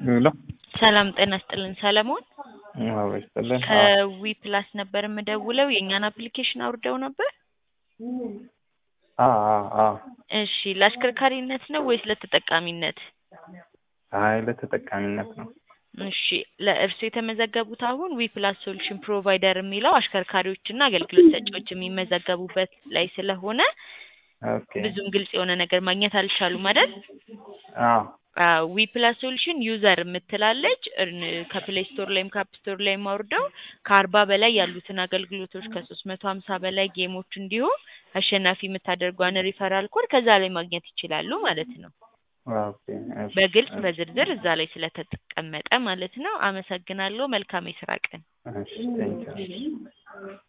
ሄሎ ሰላም ጤና ይስጥልን ሰለሞን አዎ ይስጥልን። ከዊ ፕላስ ነበር የምደውለው የእኛን አፕሊኬሽን አውርደው ነበር አዎ አዎ አዎ። እሺ ለአሽከርካሪነት ነው ወይስ ለተጠቃሚነት አይ ለተጠቃሚነት ነው። እሺ ለእርሱ የተመዘገቡት አሁን ዊ ፕላስ ሶሉሽን ፕሮቫይደር የሚለው አሽከርካሪዎችና አገልግሎት ሰጪዎች የሚመዘገቡበት ላይ ስለሆነ ኦኬ ብዙም ግልጽ የሆነ ነገር ማግኘት አልቻሉም አይደል? አዎ ዊ ፕላስ ሶሉሽን ዩዘር የምትላለች እርን- ከፕሌይ ስቶር ላይም ከአፕ ስቶር ላይም አውርደው ከአርባ በላይ ያሉትን አገልግሎቶች ከሶስት መቶ ሀምሳ በላይ ጌሞች እንዲሁም አሸናፊ የምታደርጓን ሪፈራል ኮድ ከዛ ላይ ማግኘት ይችላሉ ማለት ነው። ኦኬ እሺ፣ በግልጽ እሺ፣ በዝርዝር እዛ ላይ ስለተቀመጠ ማለት ነው። አመሰግናለሁ። መልካም የስራ ቀን። እሺ ቴንኪው